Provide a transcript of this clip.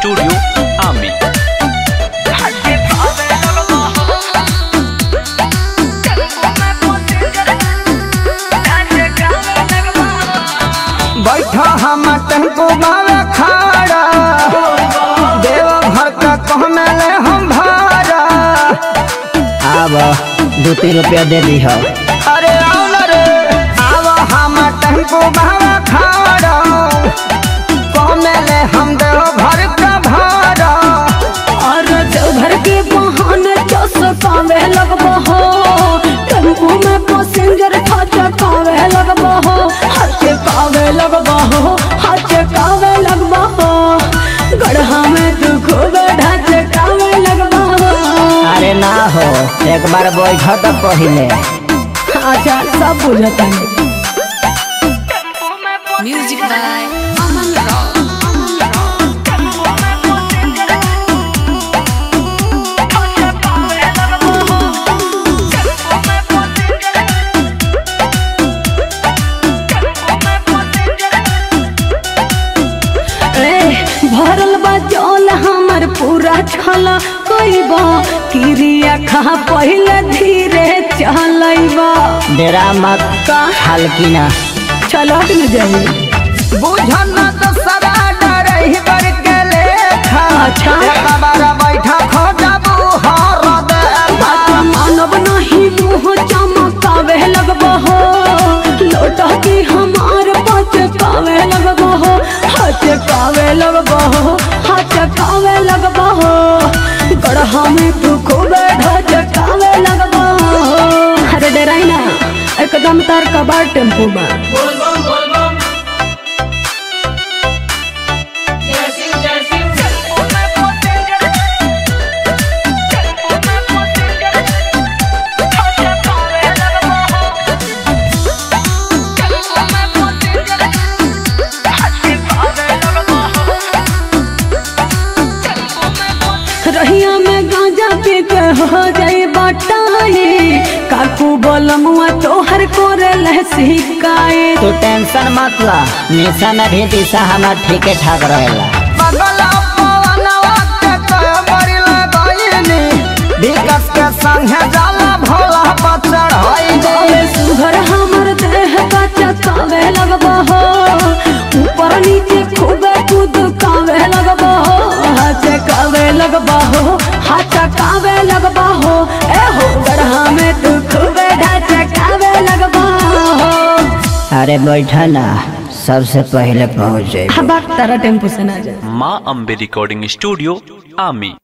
Studio आमी बैठा हम टेम्पू बावे खाड़ा देव घर का कहने ले हम भाड़ा आब दू तीन रुपया दे दी हो अरे आओ न रे आव हम टेम्पू बावे खाड़ा कहने ले हम देव घर का भाड़ा और देवघर के बहाने चौसकावे लगबो हो टेम्पू में पैसेंजर फटकावे लगबो हो हाथे कावे लगबो हो हाथे कावे लगबो हो गढ़ा में तू खूब ढाचे कावे लगबो हो अरे ना हो एक बार बैठ तो पहिले अच्छा सब बुझता है Music by Aman Rock. ए भरल बा जल हमर पूरा छला कइबा किरिया खा पहिले धीरे चलैबा डेरा मत का हल्की ना चलट न जाई बुझन तो सदा डरही बर के लेखा अच्छा। एक बार बैठा खो जाबू हर दे बात मानव नहीं मुँह चमकावे लगबो हो लोटा की हमार पच कावे लगबो हो हाथ कावे लगबो हो हाथ कावे लगबो हो गढ़ा में तू खूब ढच कावे लगबो हो अरे डराई ना एकदम तार कबाड़ टेम्पू में रहिया में गांजा पी के हो जाई बटाई काकू बोलमुआ तोहर कोरे ले सिकाए तू टेंशन मत ला निशा में भी दिशा हमार ठीके ठाक रहेला बगल पवनवा के कमरी लगैनी विकस के संगे जाला भोला पर चढ़ाई बावे सुघर हमर देह का चकावे लगबो हो ऊपर नीचे खूबे कूद कावे लगबो हो हाथ कावे लगबो हो हाथ कावे लगबो हो ए हो गढ़ा में तू खूबे ढाच कावे लगबो हो अरे बैठा ना सबसे पहले पहुँच जाए हबाक तारा टेम्पू से ना जा माँ अम्बे रिकॉर्डिंग स्टूडियो आमी